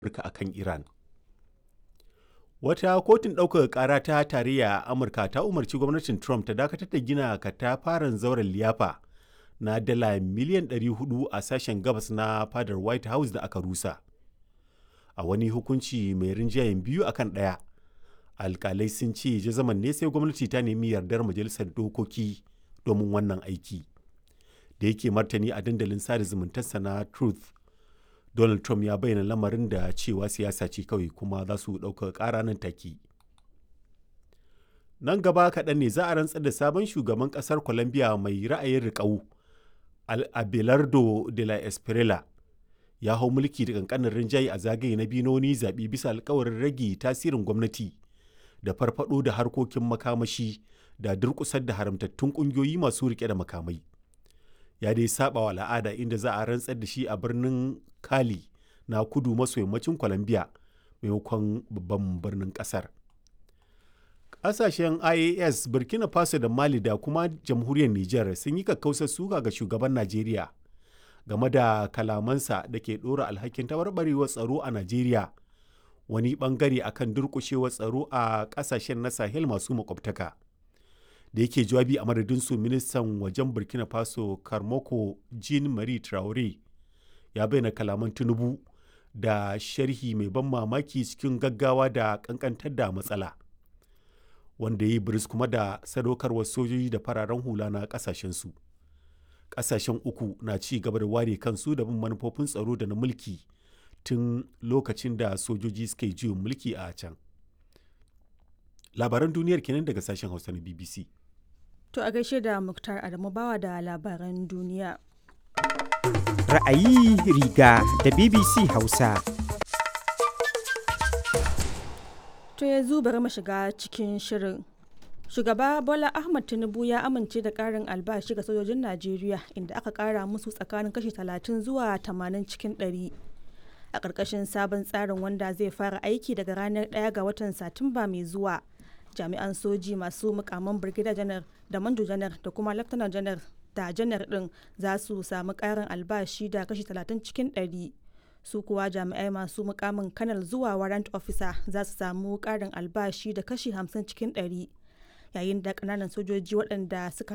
Amurka a kan Iran. Wata kotun ɗaukaka ƙara ta tarayya a Amurka ta umarci gwamnatin Trump ta dakatar da gina katafaren zauren liyafa na dala miliyan 400 a sashen gabas na fadar White House da aka rusa. A wani hukunci mai rinjayen biyu akan ɗaya, alkalai sun ce jazaman ne sai gwamnati ta nemi yardar majalisar dokoki domin wannan aiki. Da yake martani a dandalin sada zumuntarsa na Truth, Donald Trump ya bayyana lamarin da cewa siyasa ce kawai kuma za su ɗaukaka ƙara nan take. Nan gaba kaɗan ne za a rantsar da sabon shugaban ƙasar Colombia mai ra'ayin riƙau, Abelardo de la Espriella. Ya hau mulki da ƙanƙanin rinjaye a zagaye na biyu na wani zaɓe bisa alkawarin rage tasirin gwamnati da farfaɗo da harkokin makamashi da durƙusar da haramtattun ƙungiyoyi masu riƙe da makamai. Ya dai saɓa wa al'ada inda za a rantsar da shi a birnin Cali na kudu maso yammacin Colombia maimakon babban birnin ƙasar. Ƙasashen IAS, Burkina Faso da Mali da kuma jamhuriyar Nijar sun yi kakkausar suka ga shugaban Najeriya game da kalamansa da ke ɗora alhakin tabarbarewar tsaro a Najeriya wani ɓangare akan durƙushewar tsaro a ƙasashen na Sahel masu makwabtaka. Da yake jawabi a madadinsu ministan wajen Burkina Faso Karmoko Jean Marie Traore ya bayyana kalaman Tinubu da sharhi mai ban mamaki cikin gaggawa da kankantar da matsala. Wanda ya yi biris kuma da sadaukarwar sojoji da fararen hula na kasashensu. Kasashen uku na ci gaba da ware kansu da bin manufofin tsaro da na mulki tun lokacin da sojoji suka yi juyin mulki a can. Labaran duniyar kenan daga sashen Hausa na BBC. To a gaishe da Muktar Adamu bawa da labaran duniya. Ra'ayi riga da BBC Hausa. To yanzu bari mu shiga cikin shirin. Shugaba Bola Ahmad Tinubu ya amince da ƙarin albashi ga sojojin Najeriya inda aka ƙara musu tsakanin kashi 30 zuwa 80 cikin 100. A ƙarƙashin sabon tsarin wanda zai fara aiki daga ranar 1 ga watan Satumba mai zuwa. Jami'an soji masu mukaman Brigadier Janar da Manjo Janar da kuma Lieutenant Janar da Janar ɗin za su samu ƙarin albashi da kashi 30 cikin 100. su kuwa jami'ai masu mukamin kanal zuwa warrant officer za su samu karin albashi da kashi 50 cikin 100 yayin da kananan sojoji waɗanda suka